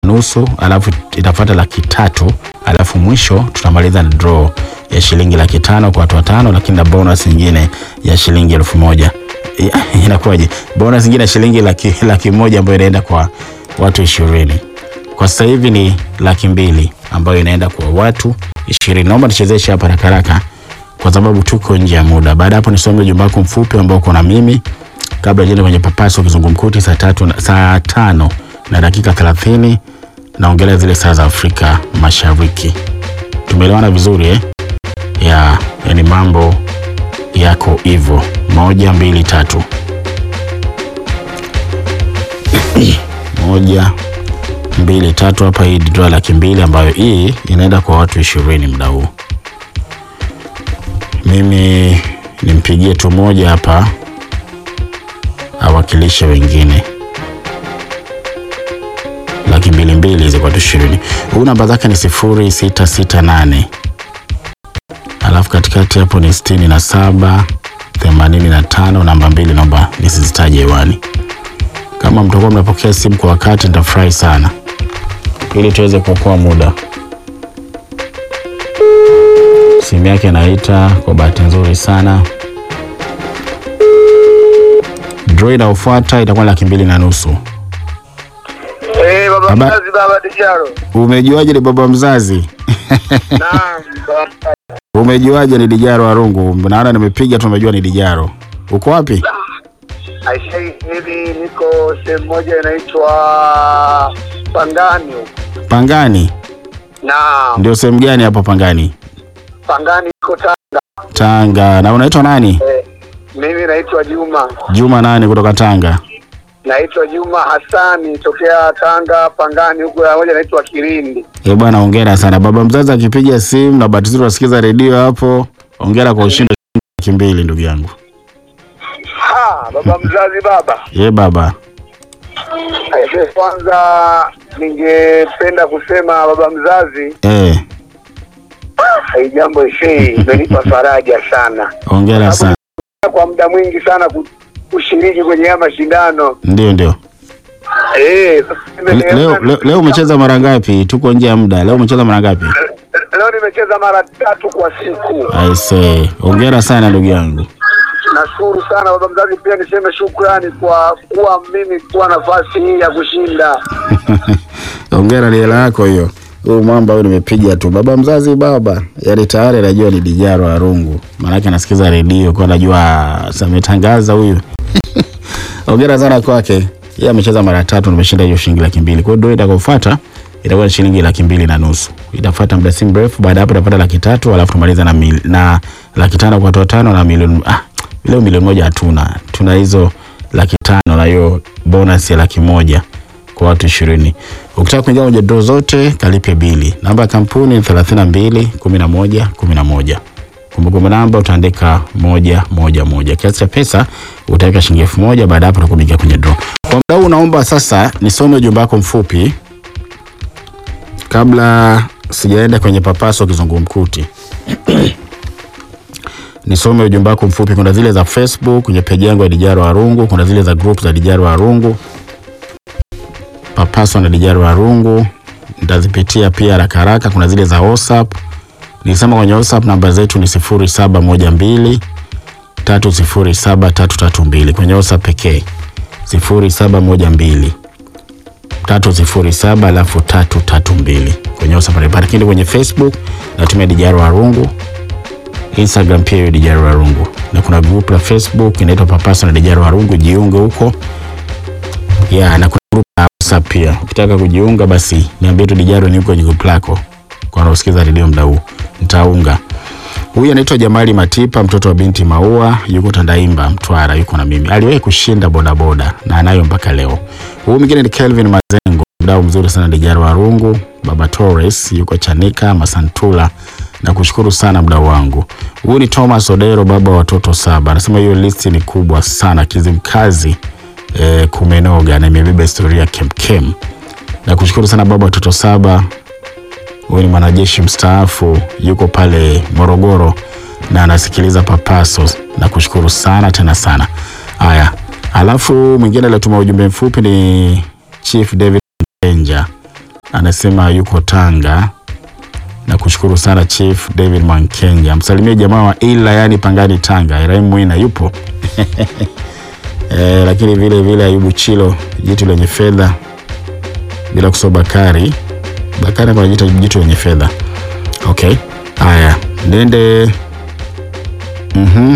nusu, alafu itafuata laki tatu, alafu mwisho tutamaliza na draw ya shilingi laki tano kwa watu watano, lakini na bonus nyingine ya shilingi elfu moja Ya, inakuwaje? Bonus nyingine ya shilingi laki, laki moja ambayo inaenda kwa watu ishirini. Kwa sasa hivi ni laki mbili ambayo inaenda kwa watu ishirini. Naomba nichezeshe hapa haraka haraka kwa sababu tuko nje ya muda. Baada hapo nisome ujumbe wako mfupi ambao uko na mimi kabla jenda kwenye papaso kizungumkuti saa tatu na, saa tano na dakika thelathini naongelea zile saa za Afrika Mashariki. Tumeelewana vizuri eh? Ya, yani mambo yako hivyo. Moja, mbili, tatu. Moja, mbili, tatu. Hapa hii dola laki mbili ambayo hii inaenda kwa watu ishirini muda huu. Mimi nimpigie tu moja hapa awakilishe wengine laki mbili mbili hizi kwa watu ishirini. Huu namba zake ni sifuri sita sita nane alafu katikati hapo ni sitini na saba themanini na tano namba mbili, naomba nisizitaje hewani. Kama mtakuwa mnapokea simu kwa wakati, nitafurahi sana ili tuweze kuokoa muda. Simu yake inaita kwa bahati nzuri sana. Draw inayofuata itakuwa laki mbili na nusu. Eh, baba Baba- mzazi baba Dijaro. Umejuaje ni baba mzazi? Naam. baba. Umejuaje ni Dijaro Warungu? Naona nimepiga tu, umejua ni Dijaro. Uko wapi? Aisha hivi niko sehemu moja inaitwa Pangani. huko. Pangani. Naam. Ndio sehemu gani hapo Pangani? Pangani iko Tanga. Tanga. Na unaitwa nani? Eh, mimi naitwa Juma. Juma nani kutoka Tanga? Naitwa Juma Hassani tokea Tanga Pangani huko ya moja naitwa Kirindi. Eh bwana, hongera sana baba mzazi. Akipiga simu na bahati nzuri unasikiza redio hapo, hongera kwa ushindi wa shilingi laki mbili ndugu yangu. Ha, baba mzazi baba. Ye baba, Aisha, kwanza ningependa kusema baba mzazi, eh, hii jambo ishe imenipa faraja sana. hongera sana. kwa muda mwingi sana ku- kushiriki kwenye haya mashindano Ndio ndio. eh. sasa Le- nime- Leo, leo, leo umecheza mara ngapi? Tuko nje ya muda. Leo umecheza mara ngapi? leo nimecheza mara tatu kwa siku. I say, hongera sana ndugu yangu. Nashukuru sana baba mzazi, pia niseme shukrani kwa kuwa mimi kuwa nafasi hii ya kushinda. Hongera, ni hela yako hiyo. Huyu mwamba huyu nimepiga tu. Baba mzazi baba, yaani tayari anajua ni Dijaro Arungu. Maanake anasikiza redio kwa anajua sametangaza huyu. Hongera sana kwake. Yeye amecheza mara tatu nimeshinda hiyo shilingi laki mbili. Kwa hiyo ndio itakayofuata itakuwa ni shilingi laki mbili na nusu. Itafuata muda si mrefu, baada ya hapo itapata laki tatu alafu tumaliza na, mil, na laki tano kwa watu watano na milioni ah, leo milioni moja hatuna. Tuna hizo laki tano na hiyo bonus ya laki moja kwa watu ishirini. Ukitaka kuingia kwenye draw zote kalipe bili. Namba ya kampuni ni thelathini na mbili kumi na moja kumi na moja. Kumbukumbu namba utaandika moja moja moja. Kiasi cha pesa utaweka shilingi elfu moja. Baada ya hapo utakuwa umeingia kwenye draw. Kwa muda huu naomba sasa nisome ujumbe wako mfupi kabla sijaenda kwenye papaso kizungumkuti. nisome ujumbe wako mfupi. Kuna zile za Facebook kwenye peji yangu ya Dijaro Arungu, kuna zile za group za Dijaro Arungu papaso na Dijaro Arungu nitazipitia pia haraka haraka. Kuna zile za WhatsApp nilisema kwenye WhatsApp namba zetu ni sifuri saba moja mbili tatu sifuri saba tatu tatu mbili kwenye WhatsApp pekee sifuri saba moja mbili tatu sifuri saba alafu tatu tatu mbili kwenye WhatsApp pale, lakini kwenye Facebook natumia Dijaro Arungu, Instagram pia hiyo Dijaro Arungu, na kuna group la Facebook inaitwa Papaso na Dijaro Arungu, jiunge huko ya na kuna group la WhatsApp pia. Ukitaka kujiunga basi niambie tu Dijaro ni kwenye group lako kwa wanaosikiza redio muda huu, nitaunga. Huyu anaitwa Jamali Matipa, mtoto wa binti Maua, yuko Tandaimba, Mtwara, yuko na mimi. Aliwahi kushinda bodaboda na anayo mpaka leo. Huyu mwingine ni Kelvin Mazengo, mdau mzuri sana Dijaro Warungu. Baba Torres yuko Chanika, Masantula na kushukuru sana mdau wangu. Huyu ni Thomas Odero, baba wa watoto saba. Anasema hiyo listi ni kubwa sana, Kizimkazi eh, kumenoga na imebeba historia kemkem. Na kushukuru sana baba wa watoto saba. Huyu ni mwanajeshi mstaafu, yuko pale Morogoro na anasikiliza Papaso na kushukuru sana tena sana. Haya, alafu mwingine aliyetuma ujumbe mfupi ni Chief David Benja anasema yuko Tanga. Na kushukuru sana Chief David Mwankenya, msalimie jamaa wa ila yani Pangani Tanga. Ibrahim Mwina yupo e, lakini vile vile Ayubu Chilo jitu lenye fedha, bila kusahau Bakari Bakari kwa jitu, jitu lenye fedha. Okay, haya niende mhm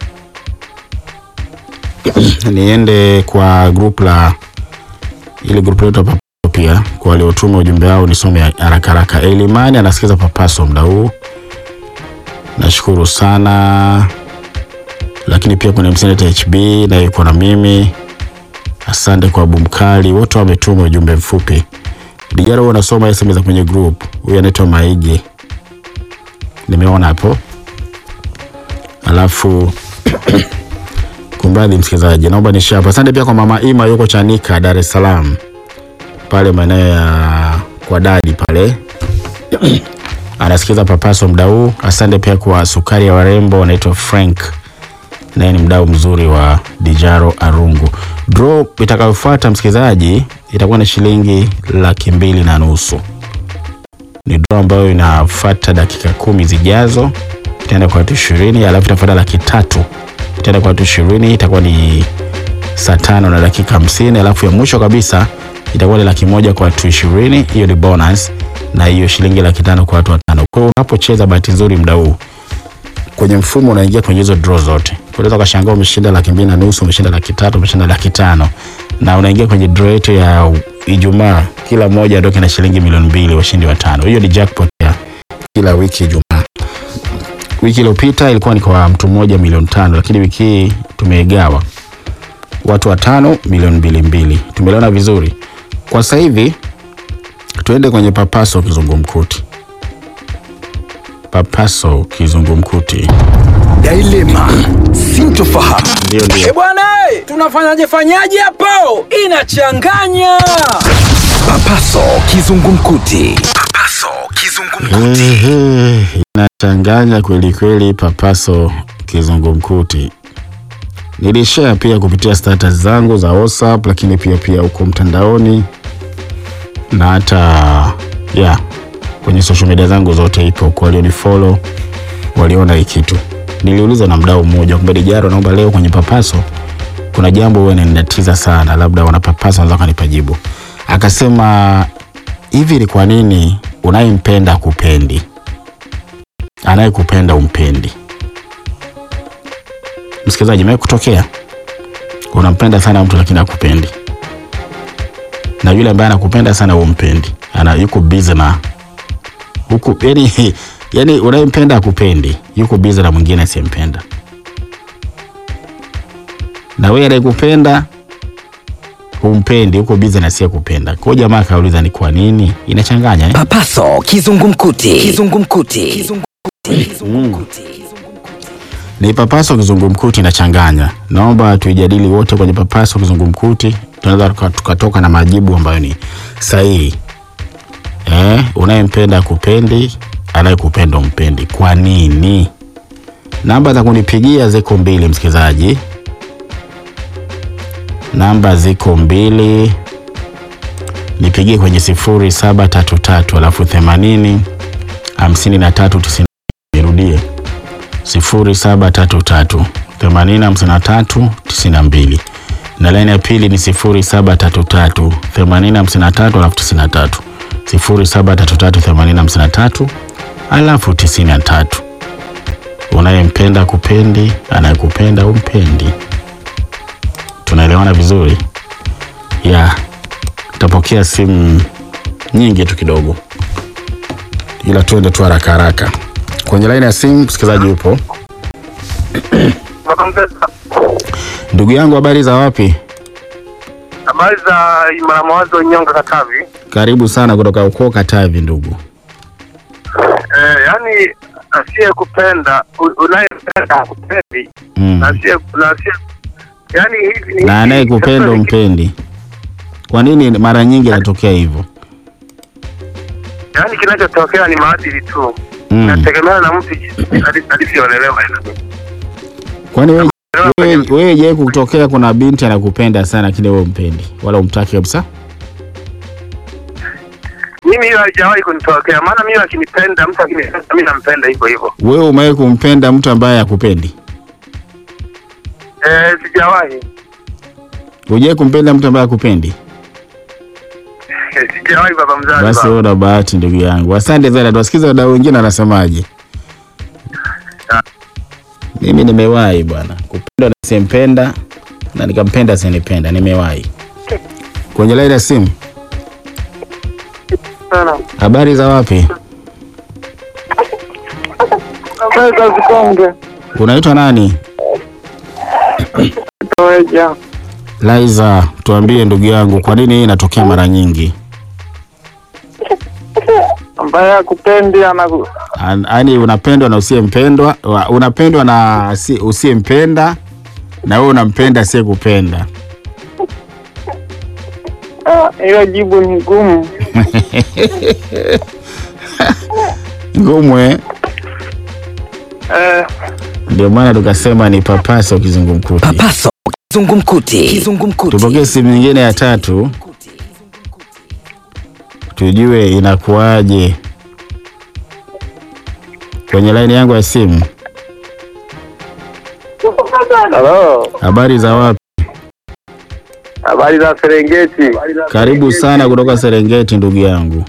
niende kwa group la ile group letu hapa pia kwa waliotuma ujumbe wao nisome haraka haraka. Elimani anasikiza Papaso muda huu, nashukuru sana. Lakini pia kuna Mseneta HB na yuko na mimi, asante kwa Bumkali, wote wametuma ujumbe mfupi. Dijara huwa nasoma SMS za kwenye group. Huyu anaitwa Maige, nimeona hapo, alafu Kumradhi msikilizaji, naomba nishi hapa. Asante pia kwa mama Ima yuko Chanika, Dar es Salaam, pale maeneo ya kwa dadi pale anasikiza Papaso muda huu. Asante pia kwa sukari ya warembo, anaitwa Frank, naye ni mdau mzuri wa Dijaro Arungu. Draw itakayofuata msikilizaji itakuwa ni shilingi laki mbili na nusu. Ni draw ambayo inafuata dakika kumi zijazo, itaenda kwa watu ishirini, alafu itafuata laki tatu itaenda kwa watu ishirini itakuwa ni saa tano na dakika hamsini alafu ya mwisho kabisa itakuwa ni laki moja kwa watu ishirini hiyo ni bonus na hiyo shilingi laki tano kwa watu watano kwa hiyo unapocheza bahati nzuri muda huu kwenye mfumo unaingia kwenye hizo draw zote unaweza ukashangaa umeshinda laki mbili na nusu umeshinda laki tatu umeshinda laki tano na unaingia kwenye draw yetu ya ijumaa kila mmoja adoke na shilingi milioni mbili washindi watano hiyo ni jackpot ya kila wiki ijumaa wiki iliyopita ilikuwa ni kwa mtu mmoja milioni tano lakini wiki hii tumeigawa watu watano milioni mbili mbili tumeliona vizuri kwa sasa hivi tuende kwenye papaso kizungumkuti papaso kizungumkuti Dilema, sintofahamu. ndio ndio Eh bwana, eh, tunafanyaje fanyaje hapo? Inachanganya. Papaso kizungumkuti. Papaso kizungumkuti. Ehe, inachanganya kweli kweli papaso kizungumkuti nilishare pia kupitia status zangu za whatsapp lakini pia pia huko mtandaoni na hata ya kwenye social media zangu zote ipo kwa walionifollow waliona hii kitu niliuliza na mdau mmoja kwamba dijaro naomba leo kwenye papaso kuna jambo huwa ninatiza sana labda wanapapasa wanaweza kanipa jibu akasema hivi ni kwa nini unayempenda kupendi anayekupenda umpendi msikilizaji mewe kutokea unampenda sana mtu lakini akupendi na yule ambaye anakupenda sana umpendi ana yuko busy na huku yani, yani unayempenda akupendi yuko busy na mwingine asiyempenda na wewe anayekupenda humpendi huko busy na asiyekupenda kwa hiyo jamaa akauliza ni kwa nini inachanganya eh? Papaso kizungumkuti. Kizungumkuti. Kizungumkuti. ni papaso kizungumkuti inachanganya. Naomba tuijadili wote kwenye papaso kizungumkuti, tunaweza tuka- tukatoka na majibu ambayo ni sahihi. Eh, unayempenda kupendi, anayekupenda umpendi. Kwa nini? Namba za kunipigia ziko mbili, msikilizaji. Namba ziko mbili, nipigie kwenye sifuri saba tatu tatu alafu themanini hamsini na tatu tisini. Nirudie 0733 8053 92 na laini ya pili ni 0733 8053 alafu 93 0733 8053 alafu 93 unayempenda kupendi anayekupenda umpendi tunaelewana vizuri ya tapokea simu nyingi tu kidogo ila tuende tu haraka haraka kwenye laini ya simu msikilizaji yupo ndugu yangu habari za wapi Habari za Imara Mawazo Nyonga Katavi. karibu sana kutoka ukoo katavi ndugu Eh, yani asiyekupenda u- unayempenda hakupendi mm. na asiye na asiye yani hivi ni na anayekupenda sasa ni- umpendi kwa nini mara nyingi inatokea hivyo yani kinachotokea ni maadili tu. mm. Inategemea na mtu ali- alivyoelelewa. kwani wewe wewe- wewe je kutokea kuna binti anakupenda sana lakini wewe umpendi wala umtaki kabisa Mimi hiyo haijawahi kunitokea, maana mimi akinipenda mtu akinipenda mimi nampenda hivyo hivyo. Wewe umewahi kumpenda mtu ambaye hakupendi? Eh, sijawahi Hujawahi kumpenda mtu ambaye hakupendi? sijawahi baba mzazi. Basi baba. wewe una bahati ndugu yangu. Asante sana. Tuwasikize wadau wengine wanasemaje. Mimi nimewahi bwana kupendwa na simpenda na nikampenda sinipenda, nimewahi. Kwenye laini ya simu, Sana. habari za wapi? Pesa zikonge. Unaitwa nani? Toeja. Laiza, tuambie ndugu yangu, kwa nini hii inatokea mara nyingi? Ambaye akupendi anaku Yaani unapendwa na usiyempendwa, wa- unapendwa na si- usiyempenda na wewe unampenda asiyekupenda. Ah, hiyo jibu ni ngumu. Ngumu eh? Eh, Ndio maana tukasema ni papasa kizungumkuti. Papaso kizungumkuti. Kizungumkuti. Tupokee simu nyingine ya tatu, tujue inakuwaje kwenye laini yangu ya simu. Halo. Habari za wapi? Habari za Serengeti. Karibu sana kutoka Serengeti, ndugu yangu.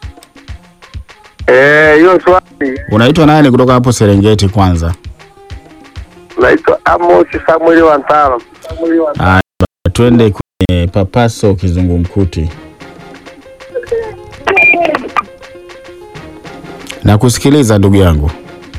Eh, hiyo swali Unaitwa nani kutoka hapo Serengeti? Kwanza naitwa Amos Samuel Wantalo. Haya, twende kwenye papaso kizungumkuti. Na kusikiliza ndugu yangu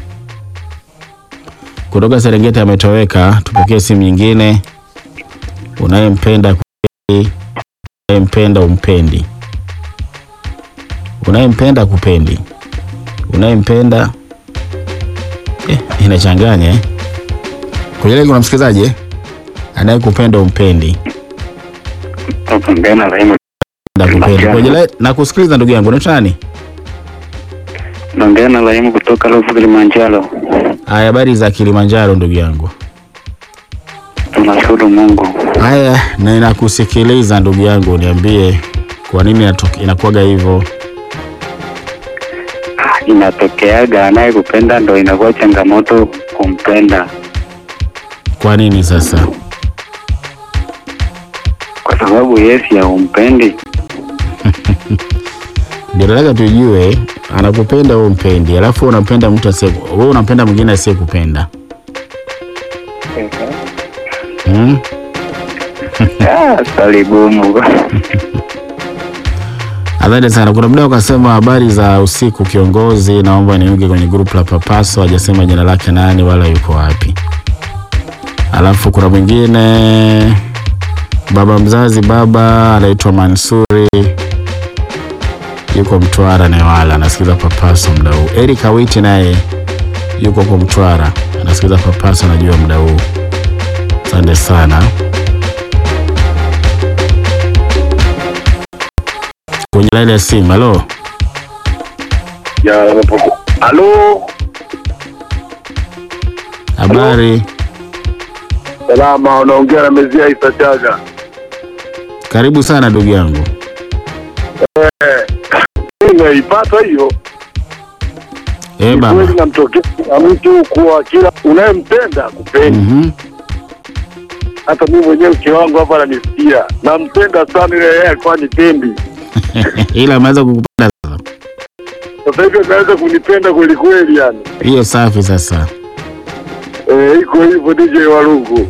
kutoka Serengeti ametoweka. Tupokee simu nyingine. Unayempenda kweli, unayempenda umpendi, unayempenda kupendi, unayempenda eh, inachanganya eh. Kwenye lile kuna msikilizaji eh? anayekupenda umpendi Ngena Raimu nakupendi kwenye line na kusikiliza ndugu yangu unaitwa nani naongea na Raimu kutoka Ruvu Kilimanjaro. haya habari za Kilimanjaro ndugu yangu Tunashukuru Mungu. haya na inakusikiliza ndugu yangu niambie kwa nini inatoke- inakuwaga hivyo Inatokeaga anayekupenda ndo inakuwa changamoto kumpenda, kwa nini sasa kwa sababu yesi haumpendi. ndio nataka tujue anakupenda wewe umpendi alafu wewe unampenda mtu asiye wewe unampenda mwingine asiyekupenda hmm? Ah, Swali gumu. Asante sana. Kuna mdau akasema habari za usiku kiongozi, naomba niunge kwenye grupu la Papaso. Hajasema jina lake nani wala yuko wapi. Alafu kuna mwingine baba mzazi, baba anaitwa Mansuri, yuko Mtwara Newala, anasikiza Papaso muda huu. Eric Awiti naye yuko kwa Mtwara, anasikiza Papaso, anajua muda huu. Asante sana. Kwenye laini ya simu, halo. Halo. Habari, Salama, unaongea na Mezia Isa Chaga. karibu sana ndugu yangu. Nimeipata hiyo. Eh Ni baba. kweli namtokea na mtu kuwa kila unayempenda kupendi. Mhm. Hata mimi mwenyewe mke wangu hapa ananisikia, nampenda sana, ile yeye alikuwa nipendi. Ila ameanza kukupenda sasa. Sasa hivi anaweza kunipenda kweli kweli, yani Hiyo safi sasa. eh, iko hivyo DJ Walungu.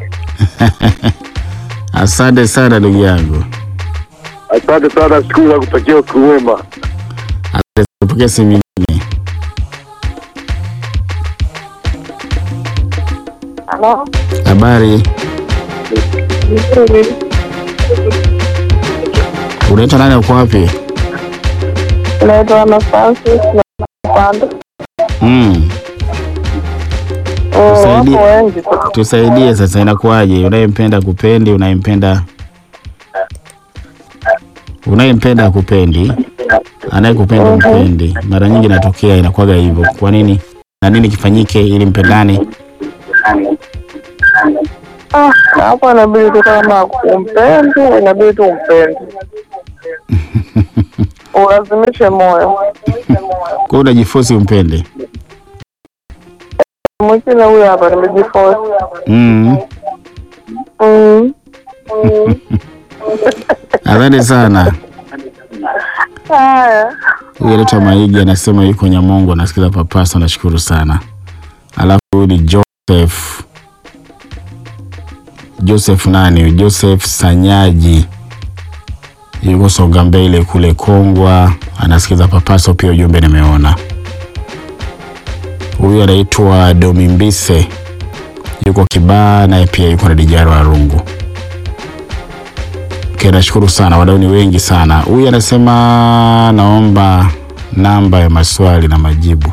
Asante sana ndugu yangu. Asante sana, shukuru na kutakia usiku mwema. Tupokee simu nyingine. Halo, Habari, vizuri. unaitwa nani? Uko wapi? Naitwa Ana Francis na Panda. Mm. Oh, Tusaidie. Wapo wengi tu. Tusaidie sasa, inakuwaje? Unayempenda kupendi, unayempenda unayempenda kupendi, anayekupenda mpendi. Mara nyingi inatokea, inakuwaga hivyo. Kwa nini na nini kifanyike ili mpendane? Ah, na hapo inabidi tu kama umpendi, inabidi tu umpendi. ulazimishe moyo. Kwa hiyo unajifosi umpende. Mwingine huyu hapa nimejifosi. Mm. Mm. Asante sana. Haya. Huyu anaitwa Maigi anasema yuko Nyamongo anasikiza Papaso, nashukuru sana. Alafu huyu ni Joseph Joseph nani? huyu? Joseph Sanyaji yuko Songa Mbele kule Kongwa, anasikiza Papaso pia, ujumbe nimeona. Huyu anaitwa Domimbise yuko Kibaa, naye pia yuko na Dijaro Arungu. Okay, nashukuru sana, wadau ni wengi sana. Huyu anasema naomba namba ya maswali na majibu.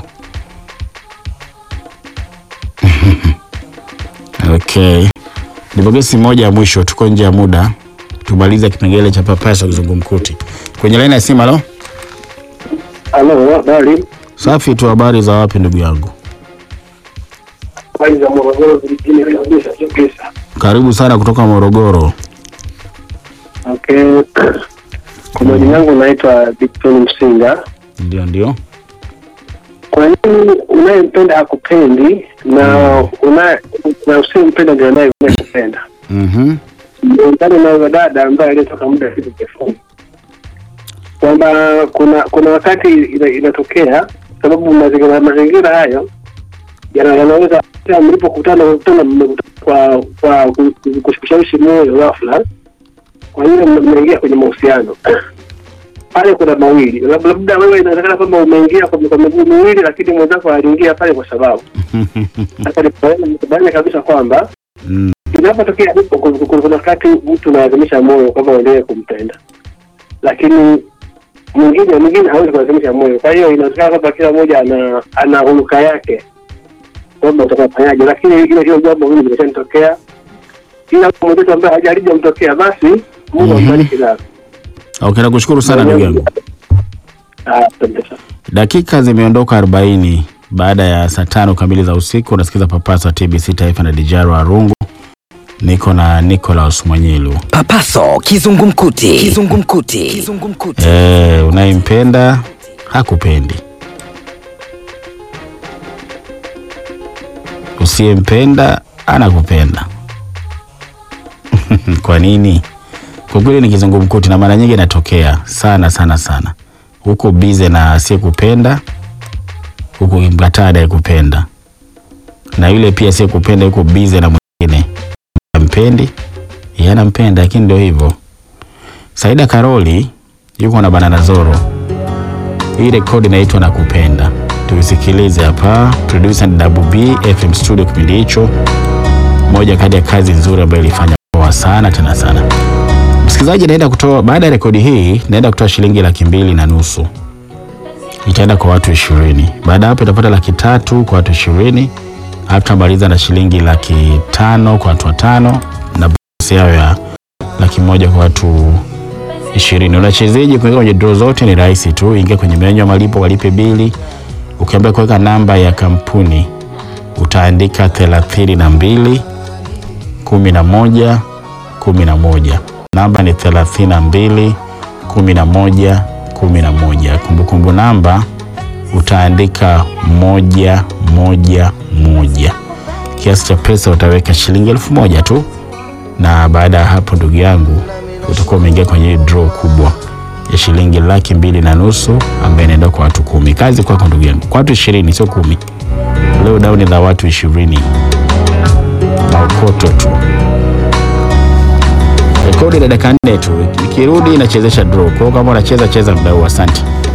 Okay, nipokee simu moja ya mwisho, tuko nje ya muda, tumalize kipengele cha Papaso kizungumkuti. Kwenye laini ya simu, halo. Halo, habari. Safi tu, habari za wapi ndugu yangu? Habari za Morogoro vijijini kabisa kabisa. Karibu sana kutoka Morogoro. Okay. Kwa majina yangu naitwa Victor Msinga. Ndio, ndio. Kwa nini unayempenda hakupendi na una na usiyempenda ndio naye unayempenda? Mhm. Undani na yule dada ambaye aliyetoka muda kitu kifupi kwamba kuna kuna wakati ina, inatokea sababu mazingira mazingira hayo yana- yanaweza hata mlipokutana kutana mmekutana kwa kwa ku- ku- kushawishi moyo ghafla, kwa hiyo mna- mnaingia kwenye mahusiano pale. Kuna mawili, Lab- labda wewe inawezekana kwamba umeingia kwa kwa miguu miwili, lakini mwenzako aliingia pale kwa sababu sasa nikubaliana kabisa kwamba Mm. inapotokea hivyo, kuna- kuna kuna wakati mtu unalazimisha moyo kwamba uendelee kumpenda, lakini mwingine mwingine hawezi kulazimisha moyo. Kwa hiyo inawezekana kwamba kila mmoja ana ana huluka yake kwamba utakafanyaje, lakini ile hilo jambo hili limeshanitokea, ila kwa mwenzetu ambaye hajalijamtokea basi Mungu Mhm. ambariki sana. Okay, nakushukuru sana ndugu yangu. Ah, asante sana. Dakika zimeondoka 40 baada ya saa tano kamili za usiku. Unasikiza Papaso wa TBC Taifa na Dijaro Arungu. Niko na Nicholas Mwanyilu. Papaso kizungumkuti. Kizungumkuti. Kizungumkuti. Eh, unayempenda hakupendi, usiyempenda anakupenda. Kwa nini? Kwa kweli ni kizungumkuti, na mara nyingi inatokea sana sana sana, huko bize na asiyekupenda, huko kimkataa anayekupenda, na yule pia asiyekupenda yuko bize na mwingine ampendi, yeye anampenda, lakini ndio hivyo. Saida Karoli yuko na Banana Zoro. Hii rekodi inaitwa Nakupenda, tuisikilize hapa. Producer ni Double B FM studio. Kipindi hicho moja kati ya kazi nzuri ambayo ilifanya poa sana tena sana. Msikilizaji, naenda kutoa baada ya rekodi hii, naenda kutoa shilingi laki mbili na nusu itaenda kwa watu ishirini. Baada ya hapo itapata laki tatu kwa watu ishirini alafu tutamaliza na shilingi laki tano kwa watu watano na bonus yao ya laki moja kwa watu ishirini. Unachezeji kuingia kwenye draw zote ni rahisi tu, ingia kwenye menyu ya malipo, walipe bili. Ukiambia kuweka namba ya kampuni utaandika thelathini na mbili kumi na moja kumi na moja. Namba ni thelathini na mbili kumi na moja kumi na moja. Kumbukumbu namba utaandika moja moja moja. Kiasi cha pesa utaweka shilingi elfu moja tu na baada ya hapo ndugu yangu utakuwa umeingia kwenye hii draw kubwa ya shilingi laki mbili na nusu ambayo inaenda kwa watu kumi. Kazi kwako ndugu yangu, kwa watu ishirini, sio kumi. Leo dauni la watu ishirini, maokoto tu. Rekodi la dakika nne tu, ikirudi inachezesha draw. Kwa hiyo kama unacheza cheza muda huu. Asante.